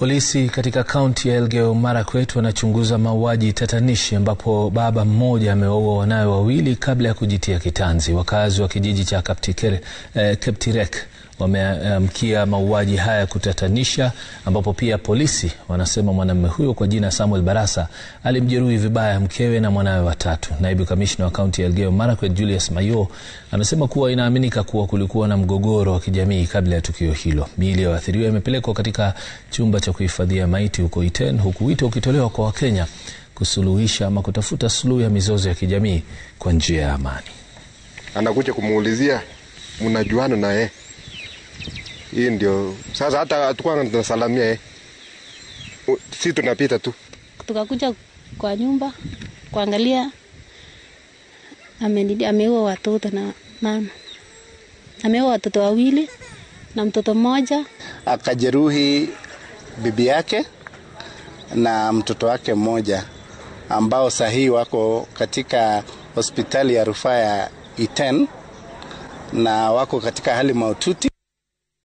Polisi katika kaunti ya Elgeyo Marakwet wanachunguza mauaji tatanishi ambapo baba mmoja amewaua wanawe wawili kabla ya kujitia kitanzi. Wakazi wa kijiji cha Kaptikere, eh, Keptirek wameamkia mauaji haya kutatanisha, ambapo pia polisi wanasema mwanamume huyo kwa jina Samuel Barasa alimjeruhi vibaya mkewe na mwanawe watatu. Naibu kamishna wa kaunti ya Elgeyo Marakwet Julius Mayo anasema kuwa inaaminika kuwa kulikuwa na mgogoro wa kijamii kabla ya tukio hilo. Miili ya waathiriwa imepelekwa katika chumba cha kuhifadhia maiti huko Iten, huku wito ukitolewa kwa Wakenya kusuluhisha ama kutafuta suluhu ya mizozo ya kijamii kwa njia ya amani. Anakuja kumuulizia mnajuana na yeye hii ndio sasa, hata hatukuwa tunasalamia eh, si tunapita tu. Tukakuja kwa nyumba kuangalia, ameua watoto na mama, ameua watoto wawili na mtoto mmoja, akajeruhi bibi yake na mtoto wake mmoja, ambao sahii wako katika hospitali ya rufaa ya Iten na wako katika hali mahututi.